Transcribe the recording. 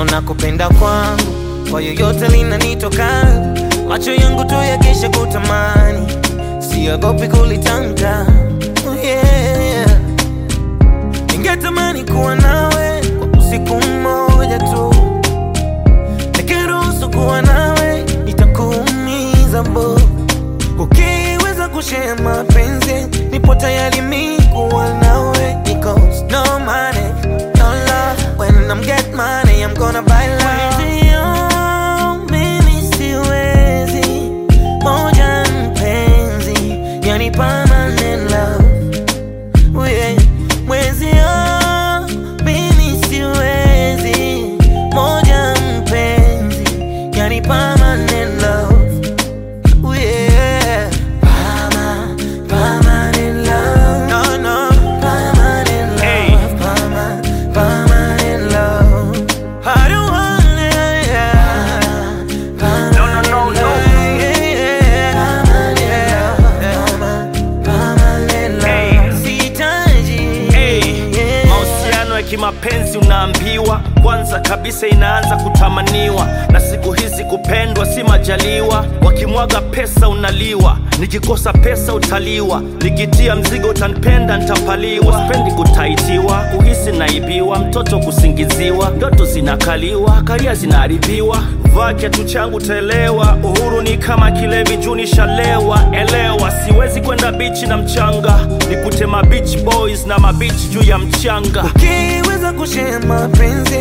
neno na kupenda kwangu kwa yoyote linanitoka, macho yangu tu yakisha kutamani, siogopi kulitamka. Oh yeah. Ningetamani kuwa nawe kwa usiku mmoja tu, nikiruhusu kuwa nawe itakuumiza bo. Ukiweza kushare mapenzi, nipo tayari mi kuwa nawe, because no money, no love. When I'm get money, I'm gonna buy love. Mwenzio, mimi siwezi, moja mpenzi, yani permanent love. Oh yeah. Mwenzio, mimi siwezi, moja mpenzi, yani permanent love. Oh yeah. Perma- permanent love. No, no. Permanent love. Hey. Perma- permanent love. I don't want it, yeah. No, no, no, no. Yeah, yeah. Permanent love. Permanent love. Hey. Sihitaji. Hey, Yeah. mahusiano ya kimapenzi unaambiwa kwanza kabisa inaanza kutamaniwa, na siku hizi kupendwa si majaliwa. Wakimwaga pesa unaliwa, nikikosa pesa utaliwa, nikitia mzigo utanipenda ntapaliwa. Sipendi kutaitiwa, kuhisi naibiwa, mtoto kusingiziwa, ndoto zinakaliwa, karia zinaharibiwa. Vaa kiatu changu taelewa, uhuru ni kama kilevi juu nishalewa. Elewa, siwezi kwenda bichi na mchanga, nikute ma beach boys na mabichi juu ya mchanga. Ukiweza kushare mapenzi